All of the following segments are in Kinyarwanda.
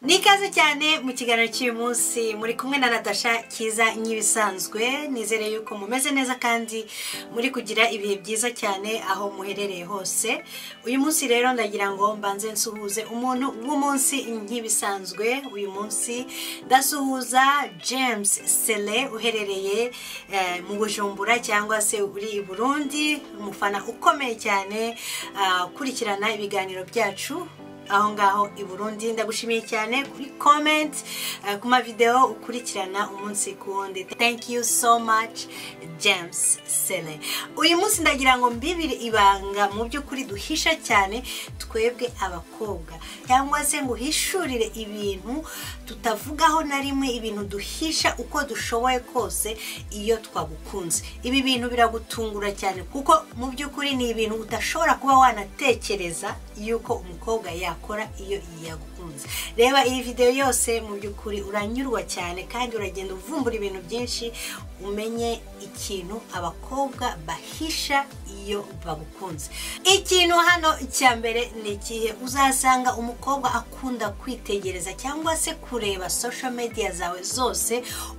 ni ikaze cyane mu kiganiro cy'uyu munsi muri kumwe na Natasha kiza nk'ibisanzwe nizere yuko mumeze neza kandi muri kugira ibihe byiza cyane aho muherereye hose uyu munsi rero ndagira ngo mbanze nsuhuze umuntu w'umunsi nk'ibisanzwe uyu munsi ndasuhuza james sele uherereye eh, mu bujumbura cyangwa se uri i burundi umufana ukomeye cyane ah, ukurikirana ibiganiro byacu aho ngaho i burundi ndagushimiye cyane kuri comment eh, ku mavideo ukurikirana umunsi ku wundi thank you so much james sele uyu munsi ndagira ngo mbibiri ibanga mu by'ukuri duhisha cyane twebwe abakobwa cyangwa se ngo uhishurire ibintu tutavugaho na rimwe ibintu duhisha uko dushoboye kose iyo twagukunze ibi bintu biragutungura cyane kuko mu by'ukuri ni ibintu udashobora kuba wanatekereza yuko umukobwa yakora iyo yagukunze reba iyi videwo yose mu by'ukuri uranyurwa cyane kandi uragenda uvumbura ibintu byinshi umenye ikintu abakobwa bahisha iyo bagukunze ikintu hano cya mbere ni ikihe uzasanga umukobwa akunda kwitegereza cyangwa se kureba social media zawe zose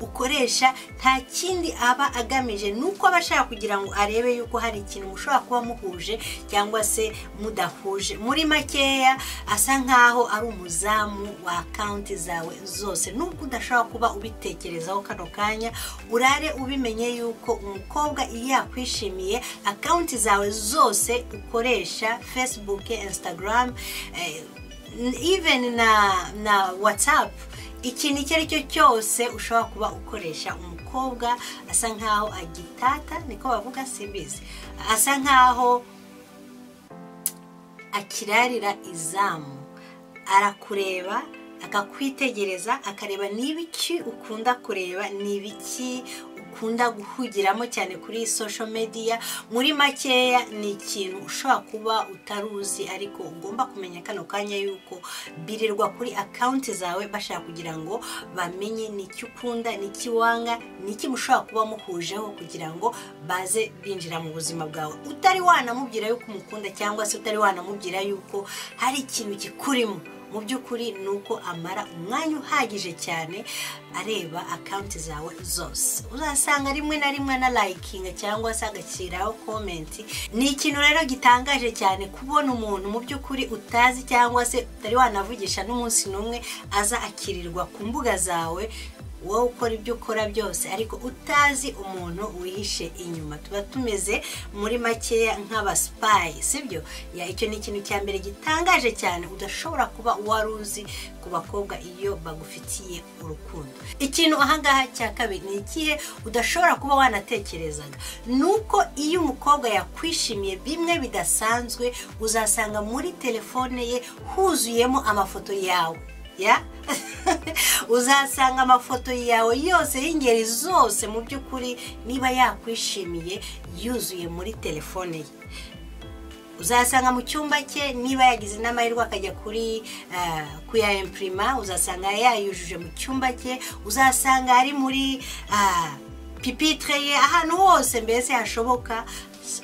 ukoresha nta kindi aba agamije ni uko aba ashaka kugira ngo arebe yuko hari ikintu mushobora kuba muhuje cyangwa se mudahuje muri makeya asa nkaho ari umuzamu wa akawunti zawe zose nubwo udashobora kuba ubitekerezaho kano kanya urare ubimenye yuko umukobwa iyo yakwishimiye akawunti zawe zose ukoresha facebook instagram eh, even na na whatsapp ikintu icyo ari cyo cyose ushobora kuba ukoresha umukobwa asa nkaho agitata niko bavuga simbizi asa nkaho akirarira izamu arakureba akakwitegereza akareba niba iki ukunda kureba niba iki ukunda guhugiramo cyane kuri iyi social media muri makeya ni ikintu ushobora kuba utari uzi ariko ugomba kumenya kano kanya yuko birirwa kuri akawunti zawe bashaka kugira ngo bamenye n'icyo ukunda n'icyo wanga n'iki mushobora kuba muhujeho kugira ngo baze binjira mu buzima bwawe utari wanamubwira yuko umukunda cyangwa se utari wanamubwira yuko hari ikintu kikurimo mu by'ukuri ni uko amara umwanya uhagije cyane areba akawunti zawe zose uzasanga rimwe na rimwe na layikinga cyangwa se agashyiraho komenti ni ikintu rero gitangaje cyane kubona umuntu mu by'ukuri utazi cyangwa se utari wanavugisha n'umunsi n'umwe aza akirirwa ku mbuga zawe wowe ukora ibyo ukora byose ariko utazi umuntu wihishe inyuma tuba tumeze muri makeya nk'abasipayi sibyo ya icyo ni ikintu cya mbere gitangaje cyane udashobora kuba wari uzi ku bakobwa iyo bagufitiye urukundo ikintu ahangaha cya kabiri ni ikihe udashobora kuba wanatekerezaga ni uko iyo umukobwa yakwishimiye bimwe bidasanzwe uzasanga muri telefone ye huzuyemo amafoto yawe ya uzasanga amafoto yawe yose y'ingeri zose mu by'ukuri niba yakwishimiye yuzuye muri telefone ye uzasanga mu cyumba cye niba yagize n'amahirwe akajya kuri ah, kuyayempurima uzasanga yayujuje mu cyumba cye uzasanga ari muri ah, pipitire ye ahantu hose mbese hashoboka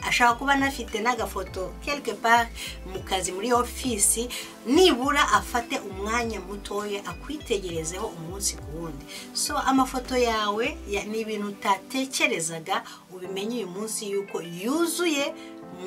ashobora kuba anafite n'agafoto quelque part mu kazi muri ofisi nibura afate umwanya mutoya akwitegerezeho umunsi ku wundi so amafoto yawe ya- ni ibintu utatekerezaga ubimenye uyu munsi yuko yuzuye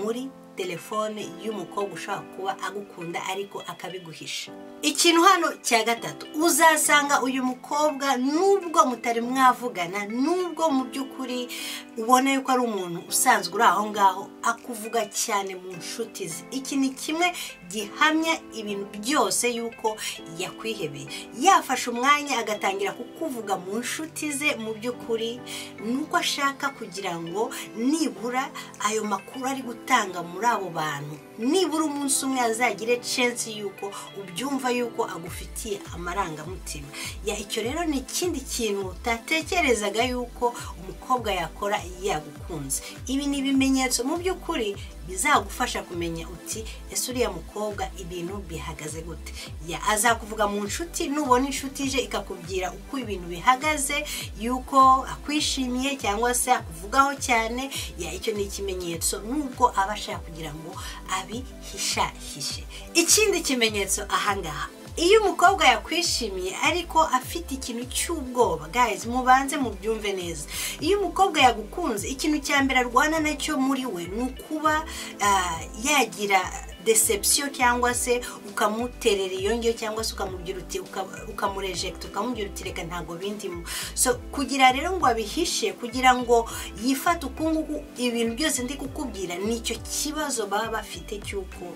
muri telefone y'umukobwa ushobora kuba agukunda ariko akabiguhisha ikintu hano cya gatatu uzasanga uyu mukobwa nubwo mutari mwavugana nubwo mu by'ukuri ubona yuko ari umuntu usanzwe uri aho ngaho akuvuga cyane mu nshuti ze iki ni kimwe gihamya ibintu byose yuko yakwihebeye yafashe umwanya agatangira kukuvuga mu nshuti ze mu by'ukuri nuko ashaka kugira ngo nibura ayo makuru ari gutanga muri abo bantu nibura umunsi umwe azagire censi yuko ubyumva yuko agufitiye amarangamutima ya icyo rero ni ikindi kintu utatekerezaga yuko umukobwa yakora yagukunze ibi ni ibimenyetso mu by'ukuri bizagufasha kumenya uti ese uriya mukobwa ibintu bihagaze gute ya azakuvuga mu nshuti nubona inshuti je ikakubwira uko ibintu bihagaze yuko akwishimiye cyangwa se akuvugaho cyane ya icyo ni ikimenyetso nubwo aba ashaka kugira ngo abihishahishe ikindi kimenyetso ahangaha iyo umukobwa yakwishimiye ariko afite ikintu cy'ubwoba guys mubanze mubyumve neza iyo umukobwa yagukunze ikintu cya mbere arwana nacyo muri we ni ukuba ah, yagira deception cyangwa se ukamuterera iyo ngiyo cyangwa se ukamugira uti uka- ukamurejecta ukamubwira uti reka ntabwo bindimo so kugira rero ngo abihishe kugira ngo yifate ukunguku ibintu byose ndi kukubwira nicyo kibazo baba bafite cy'uko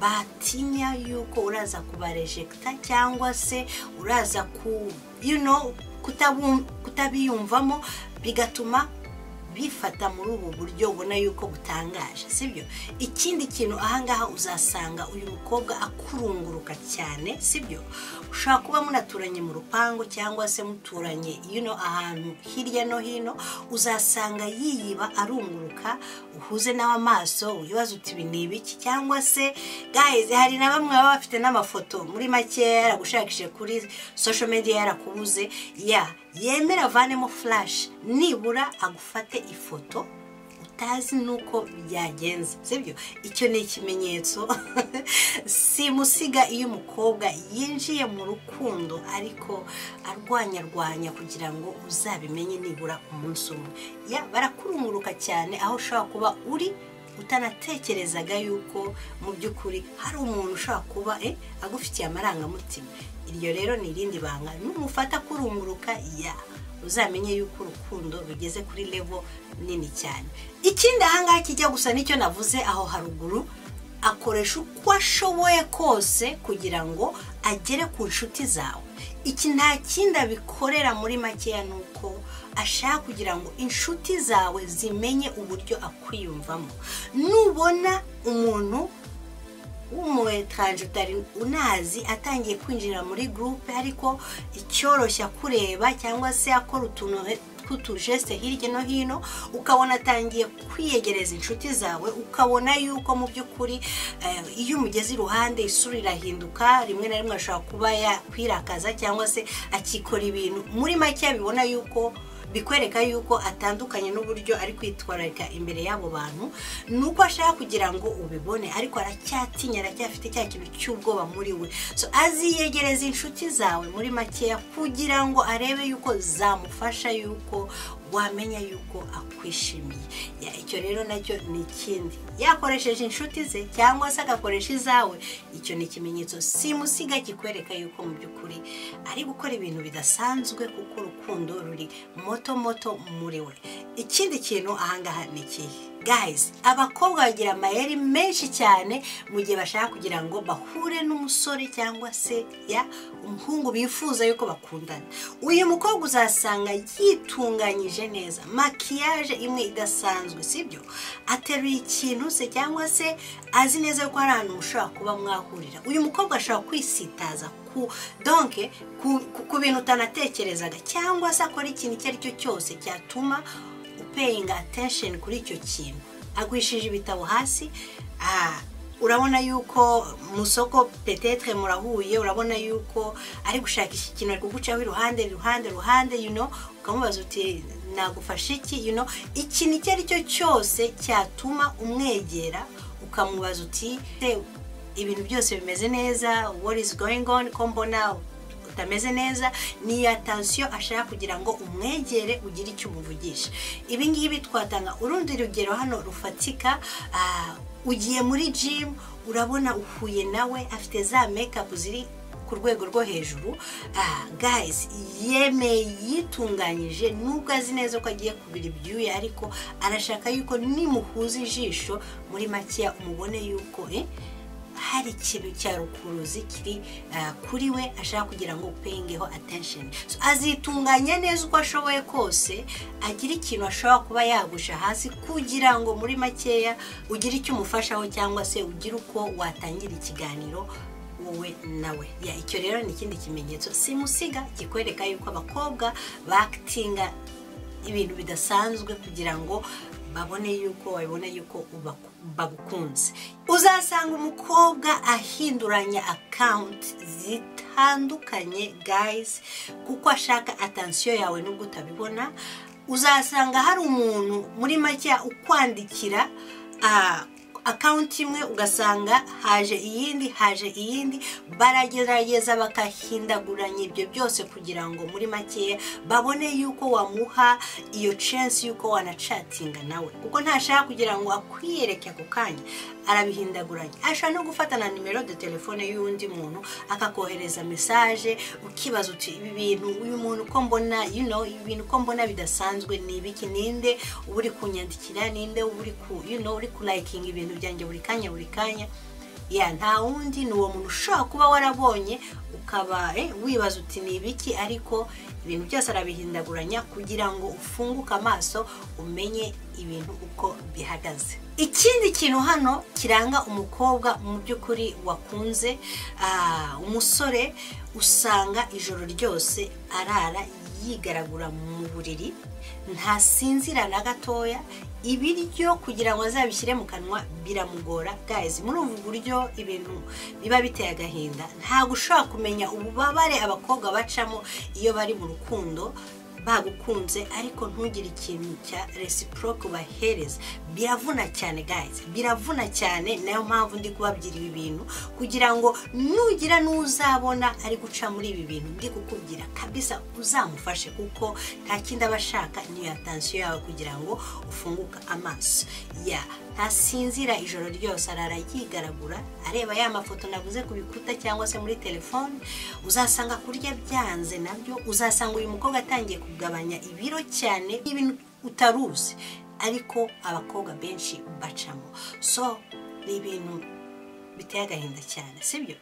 batinya yuko uraza kubarejekita cyangwa se uraza ku you know, kutabum- kutabiyumvamo bigatuma bifata muri ubu buryo ubona yuko butangaje sibyo ikindi kintu ahangaha uzasanga uyu mukobwa akurunguruka cyane sibyo ushobora kuba munaturanye mu rupangu cyangwa se muturanye you know, ahantu hirya no hino uzasanga yiyiba arunguruka uhuze nawe amaso wibaza uti ibi ni ibiki cyangwa se guys hari na bamwe baba bafite n'amafoto muri make yaragushakishije kuri social media yarakubuze ya yemera avanemo flash nibura agufate ifoto utazi nuko byagenze sibyo icyo ni ikimenyetso simusiga iyo umukobwa yinjiye mu rukundo ariko arwanyarwanya kugira ngo uzabimenye nibura umunsi umwe ya barakurunguruka cyane aho ushobora kuba uri utanatekerezaga yuko mu by'ukuri hari umuntu ushobora kuba eh, agufitiye amarangamutima iryo rero ni irindi banga numufata kurunguruka ya uzamenye yuko urukundo rugeze kuri levo nini cyane ikindi ahangaha kijya gusa n'icyo navuze aho haruguru akoresha uko ashoboye kose kugira ngo agere ku nshuti zawe iki nta kindi abikorera muri makeya ni uko ashaka kugira ngo inshuti zawe zimenye uburyo akwiyumvamo nubona umuntu w'umuwetaranje utari unazi atangiye kwinjira muri gurupe ariko icyoroshya kureba cyangwa se akora utuntu tw'utujeste hirya no hino ukabona atangiye kwiyegereza inshuti zawe ukabona yuko mu by'ukuri eh, iyo umugeze iruhande isura irahinduka rimwe na rimwe ashobora kuba yakwirakaza cyangwa se akikora ibintu muri make bibona yuko bikwereka yuko atandukanye n'uburyo ari kwitwararika imbere y'abo bantu ni uko ashaka kugira ngo ubibone ariko aracyatinya aracyafite cya kintu cy'ubwoba muri we so aziyegereza inshuti zawe muri makeya kugira ngo arebe yuko zamufasha yuko wamenya yuko akwishimiye Ya, icyo rero nacyo ni ikindi yakoresheje inshuti ze cyangwa se agakoresha izawe icyo ni ikimenyetso simusiga kikwereka yuko mu by'ukuri ari gukora ibintu bidasanzwe kuko urukundo ruri moto moto muri we ikindi kintu ahangaha ni ikihe guys abakobwa bagira amayeri menshi cyane mu gihe bashaka kugira ngo bahure n'umusore cyangwa se ya umuhungu bifuza yuko bakundana uyu mukobwa uzasanga yitunganyije neza makiyaje imwe idasanzwe sibyo ateruye ikintu se cyangwa se azi neza yuko hari ahantu mushobora kuba mwahurira uyu mukobwa ashobora kwisitaza ku donke ku- ku- ku bintu utanatekerezaga cyangwa se akora ikintu icyo ari cyo cyose cyatuma paying attention kuri icyo kintu agwishije ibitabo hasi ah, urabona yuko mu soko petetre murahuye urabona yuko ari gushakisha ikintu ari kugucaho iruhande iruhande iruhande you know ukamubaza uti nagufasha iki you know ikintu icyo ari cyo cyose cyatuma umwegera ukamubaza uti "Se, ibintu byose bimeze neza what is going on ko mbona utameze neza ni iyo atansiyo ashaka kugira ngo umwegere ugire icyo umuvugisha ibi ngibi twatanga urundi rugero hano rufatika ah, ugiye muri jimu urabona uhuye nawe afite za mekapu ziri ku rwego rwo hejuru ah, guys yemeye yitunganyije nubwo azi neza ko agiye kubira ibyuya ariko arashaka yuko nimuhuza ijisho muri makeya umubone yuko eh, hari ikintu cya rukuruzi kiri ah, kuri we ashaka kugira ngo upeyingeho attention so, azitunganya neza uko ashoboye kose agira ikintu ashobora kuba yagusha hasi kugira ngo muri makeya ugire icyo umufashaho cyangwa se ugire uko watangira ikiganiro wowe nawe ya icyo rero ni ikindi kimenyetso simusiga kikwereka yuko abakobwa bakitinga ibintu bidasanzwe kugira ngo babone yuko babone yuko ubaku- bagukunze uzasanga umukobwa ahinduranya akawunti zitandukanye guys kuko ashaka atansiyo yawe nubwo utabibona uzasanga hari umuntu muri make ukwandikira ah, akawunti imwe ugasanga haje iyindi haje iyindi baragerageza bakahindaguranya ibyo byose kugira ngo muri makeya babone yuko wamuha iyo censi yuko wanacatinga nawe kuko ntashaka kugira ngo akwiyereke ako kanya arabihindaguranya ashobora no gufata na nimero de telefone y'undi muntu akakohereza mesaje ukibaza uti ibi bintu uyu muntu uko mbona you know ibi bintu uko mbona bidasanzwe ni ibiki ninde uba uri kunyandikira ninde uba uri ku you know uri kulayikinga ibintu byanjye buri kanya buri kanya ya nta wundi ni uwo muntu ushobora kuba warabonye ukaba eh, wibaza uti ni ibiki ariko ibintu byose arabihindaguranya kugira ngo ufunguke amaso umenye ibintu uko bihagaze ikindi kintu hano kiranga umukobwa mu by'ukuri wakunze ah, umusore usanga ijoro ryose arara yigaragura mu buriri ntasinzira na gatoya ibiryo kugira ngo azabishyire mu kanwa biramugora gazi muri ubu buryo ibintu biba biteye agahinda ntabwo ushobora kumenya ububabare abakobwa bacamo iyo bari mu rukundo bagukunze ariko ntugire ikintu cya resiproke ubahereza biravuna cyane gayizi biravuna cyane nayo mpamvu ndi kubabwira ibi bintu kugira ngo nugira n'uzabona ari guca muri ibi bintu ndi kukubwira kabisa uzamufashe kuko nta kindi aba ashaka niyo yatansiyo yawe kugira ngo ufunguke amaso ya ntasinzira ijoro ryose arara yigaragura areba ya mafoto navuze ku bikuta cyangwa se muri telefone uzasanga kurya byanze nabyo uzasanga uyu mukobwa atangiye kugabanya ibiro cyane ibintu utaruzi ariko abakobwa benshi bacamo so ni ibintu biteye agahinda cyane sibyo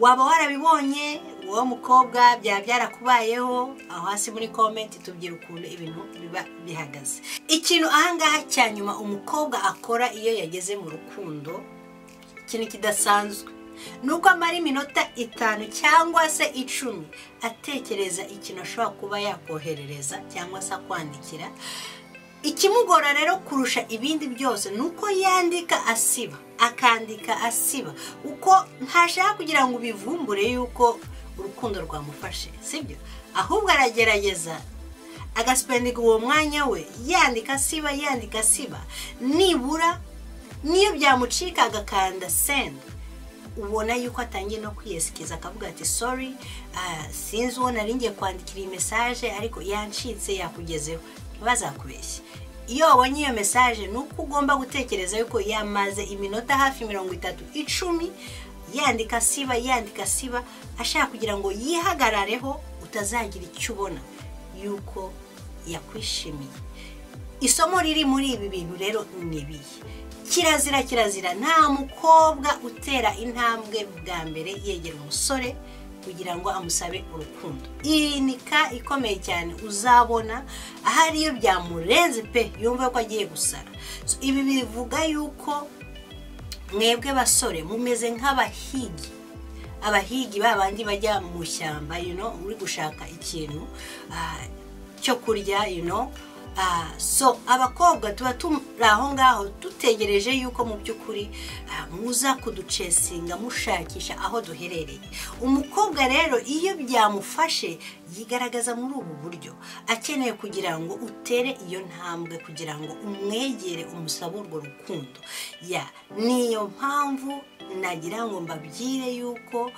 waba warabibonye uwo mukobwa byaba byarakubayeho aho hasi muri komenti tubwira ukuntu ibintu biba bihagaze ikintu ahangaha cya nyuma umukobwa akora iyo yageze mu rukundo ikintu kidasanzwe ni uko amara iminota itanu cyangwa se icumi atekereza ikintu ashobora kuba yakoherereza cyangwa se akwandikira ikimugora rero kurusha ibindi byose ni uko yandika asiba akandika asiba uko ntashaka kugira ngo ubivumbure yuko urukundo rwamufashe sibyo ahubwo aragerageza agasipendinga uwo mwanya we yandika asiba yandika asiba nibura niyo byamucika agakanda sendi ubona yuko atangiye no kwiyesikiza akavuga ati sori sinzi uwo ngiye kwandikira iyi mesaje ariko yancitse yakugezeho ntibazakubeshye iyo wabonye iyo mesaje ni uko ugomba gutekereza yuko yamaze iminota hafi mirongo itatu icumi yandika siba yandika siba ashaka kugira ngo yihagarareho utazagira icyo ubona yuko yakwishimiye isomo riri muri ibi bintu rero ni ibihe kirazira kirazira nta mukobwa utera intambwe bwa mbere yegera umusore kugira ngo amusabe urukundo iyi ni ka ikomeye cyane uzabona ahari iyo byamurenze pe yumva ko agiye gusara ibi bivuga yuko mwebwe basore mumeze nk'abahigi abahigi ba bandi bajya mu shyamba uri gushaka ikintu cyo kurya so abakobwa tuba turi aho ngaho dutegereje yuko mu by'ukuri muza kuducesinga mushakisha aho duherereye umukobwa rero iyo byamufashe yigaragaza muri ubu buryo akeneye kugira ngo utere iyo ntambwe kugira ngo umwegere umusabe urwo rukundo ya niyo mpamvu nagira ngo mbabwire yuko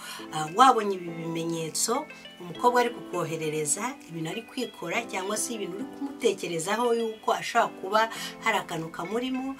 wabonye ibi bimenyetso umukobwa ari kukoherereza ibintu ari kwikora cyangwa se ibintu uri kumutekerezaho yuko ashobora kuba hari akantu kamurimo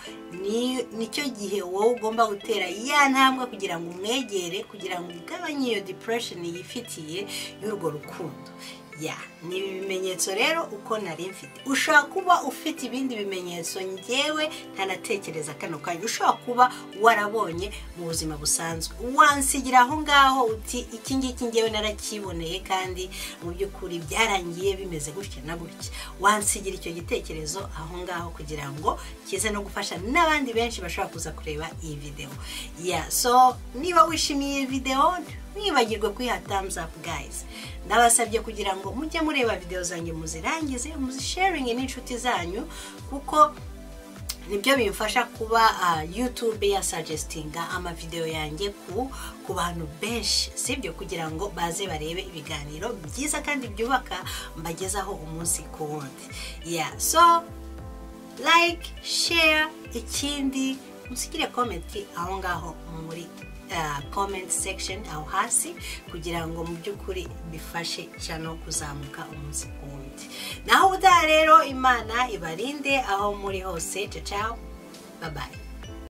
nicyo gihe wowe ugomba gutera ya ntambwe kugira ngo umwegere kugira ngo ugabanye iyo depression yifitiye y'urwo rukundo ya ni ibi bimenyetso rero uko nari mfite ushobora kuba ufite ibindi bimenyetso ngewe ntanatekereza kano kanya ushobora kuba warabonye mu buzima busanzwe wansigira aho ngaho uti iki ngiki ngewe narakiboneye kandi mu by'ukuri byarangiye bimeze gutya na gutya wansigira icyo gitekerezo aho ngaho kugira ngo kize no gufasha n'abandi benshi bashobora kuza kureba iyi videwo ya so niba wishimiye iyi videwo mwibagirwe kuyiha thumbs up guys ndabasabye kugira ngo mujye mureba videwo zanjye muzirangize muzisharinge n'inshuti zanyu kuko nibyo bimfasha kuba youtube yasuggestinga amavidewo yanjye ku bantu benshi sibyo kugira ngo baze barebe ibiganiro byiza kandi byubaka mbagezaho umunsi ku wundi so like share ikindi musigire komenti aho ngaho muri komenti sekisheni aho hasi kugira ngo mu by'ukuri bifashe cyane kuzamuka umunsi ku wundi naho ubutaha rero imana ibarinde aho muri hose cacaho babaye